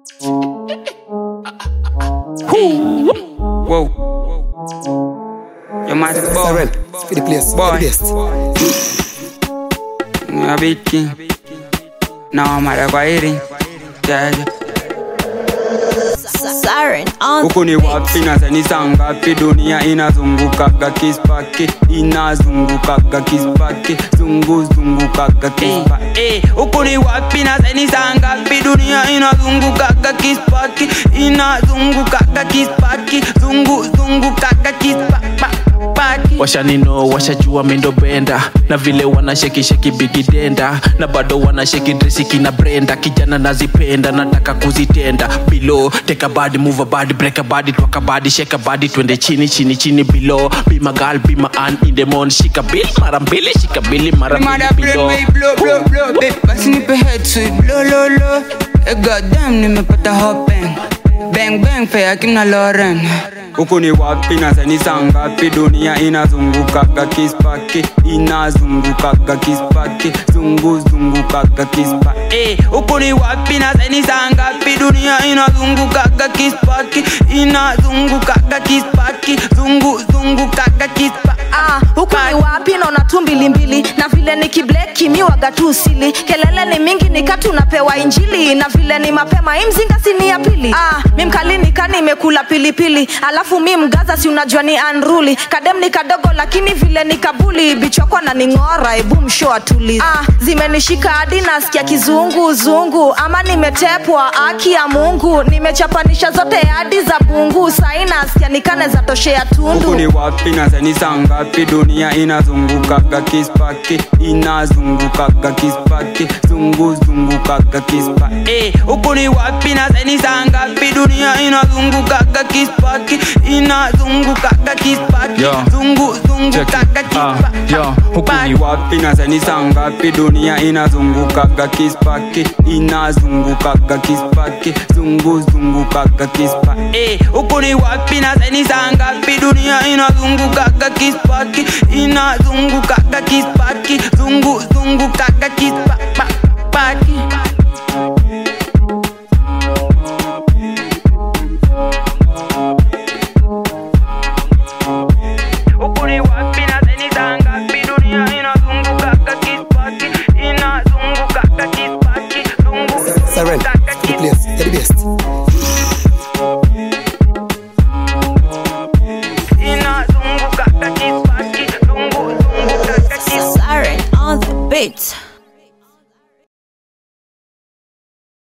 Whoa. Your man is boy. Siren, for the place, for Boy. the best. I'm a big king. Now I'm at a quieting. Yeah, yeah. Siren on huku ni wapi na sani saa ngapi dunia inazungukaga kispaki inazungukaga kispaki zunguzungukaga kispa Eh, huku ni wapi na sani saa ngapi dunia inazungukaga kispaki inazungukaga kispaki zunguzungukaga kispaki washanino washajua mindo benda na vile wanashekisheki bigidenda na bado wanasheki dresiki na brenda kijana nazipenda nataka kuzitenda bilo teka badi move a body break a body twak a body shake a body twende chini chini chini below be my girl be my aunt in the morning shika bill mara mbili shika bili mara Mother mbili brain below may blow blow blow Babe, basi nipe head sweep blow low low Eh, goddamn nimepata hopen Bang bang fea kina Lauren huku ni wapi na sani saa ngapi dunia inazungukaga kispaki inazungukaga kispaki zunguzungukaga kispa Eh, huku ni wapi na sani saa ngapi dunia inazungukaga kispaki inazungukaga kispaki zunguzungukaga kispa Ah, huku ni wapi naona tu mbilimbili na vile ni kibleki mi waga tu usili kelele ni mingi nikatu napewa injili na vile ni mapema hii mzinga si ni ya pili ah, mi mkali nikani imekula pilipili alafu mi mgaza si unajua ni anruli kadem ni kadogo lakini vile ni kabuli bichokwa na ning'ora ebu msho atulizi ah, zimenishika hadi nasikia kizungu zungu ama nimetepwa aki ya mungu nimechapanisha zote hadi za bungu sai nasikia nikane za toshea tundu huku ni wapi na sani saa ngapi dunia inazungukaga kispaki inazungukaga kispaki zunguzungukaga kispa Eh, huku ni wapi na sani saa ngapi dunia inazungukaga kispaki inazungukaga kispaki Yo. zunguzungukaga Ah, kispa yo, huku ni wapi na sani saa ngapi dunia inazungukaga kispaki inazungukaga kispaki zunguzungukaga kispa Eh, huku ni wapi na sani saa ngapi dunia inazungukaga kispaki inazungukaga kispaki zunguzungukaga kispa pa- paki huku ni wapi na sani saa ngapi dunia inazungukaga kispaki inazungukaga kispaki Siren, zunguzungukaga for the place, for the best.